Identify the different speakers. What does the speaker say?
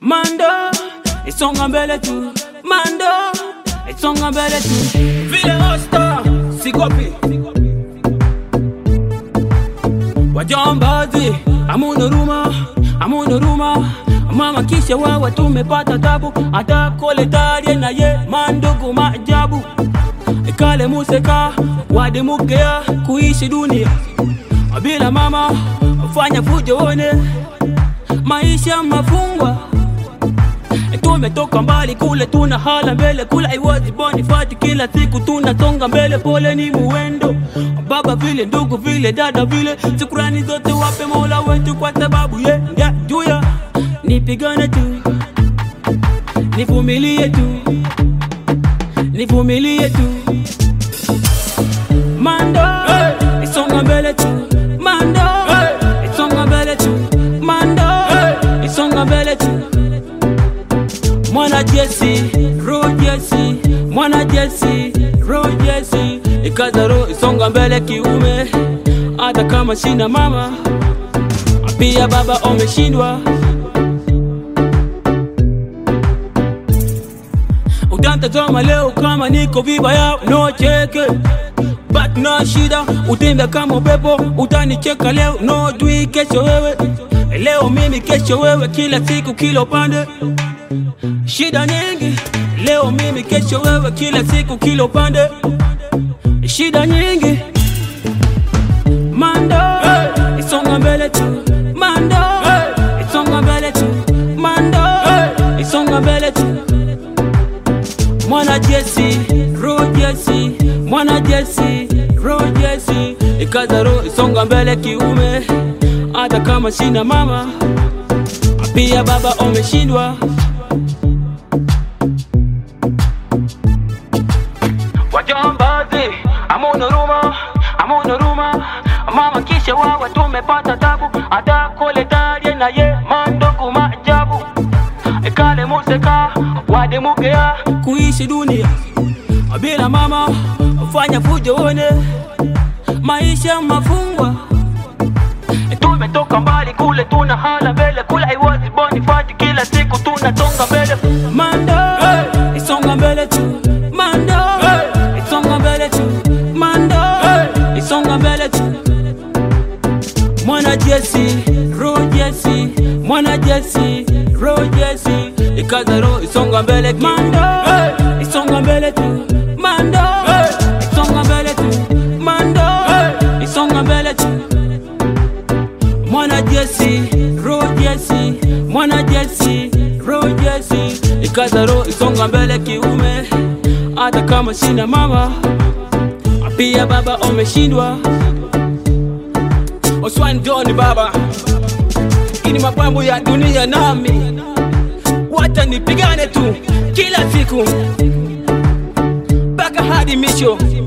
Speaker 1: Mando, isonga mbele tu. Mando, isonga mbele tu. Vile hosta, sikopi. Wajambazi, amuna ruma, amuna ruma. Mama kisha wawa tumepata tabu, hata koletarie na ye mandugu maajabu. Ikale museka, wadimugea kuishi dunia bila mama, fanya fujo one maisha mafungwa. Tumetoka mbali kule, tuna hala mbele kule, aiwazi boni fati, kila siku tunasonga mbele, pole ni muwendo baba vile ndugu vile dada vile, shukrani zote wape Mola wetu kwa sababu ye ndia juya. Nipigane tu, nivumilie tu, nivumilie tu, Mando isonga mbele tu, Mando isonga mbele tu, Mando isonga mbele tu mwana Jesse, ro Jesse, mwana Jesse, ro Jesse, ikaza ro isonga mbele kiume, hata kama sina mama, pia baba umeshindwa. Utanitazama leo kama niko vibaya, no cheke but no shida, utembe kama upepo, utanicheka leo, no dui kesho wewe, leo mimi, kesho wewe, kila siku kila upande shida nyingi leo mimi kesho wewe kila siku kila upande shida nyingi mando isonga mbele tu mando isonga mbele tu mando isonga mbele tu mwana Jesse ro Jesse mwana Jesse ro Jesse ikaza ro isonga mbele kiume hata kama sina mama pia baba umeshindwa wajambazi, amuna ruma, amuna ruma, mama kisha wawa tumepata tabu, hata koletarie na ye mandugu maajabu, ikale museka wadimugea kuishi dunia bila mama, fanya fujo one maisha mafungwa tumetoka mbali kule, tuna hala mbele kule, aiwazi boni fati, kila siku tunasonga mbele, mando isonga mbele tu, mando isonga mbele tu, mando isonga mbele tu, mwana Jesse, ro Jesse, mwana Jesse, ro Jesse, ikaza ro isonga mbele mando isonga mbele tu, mando isonga mbele tu, mando isonga mbele tu mwana Jesse, ro Jesse, mwana Jesse, ro Jesse, ikaza ro isonga mbele kiume, hata kama sina mama, pia baba umeshindwa. Oswan John baba, ini mapambo ya dunia nami, wacha nipigane tu kila siku mpaka hadi misho.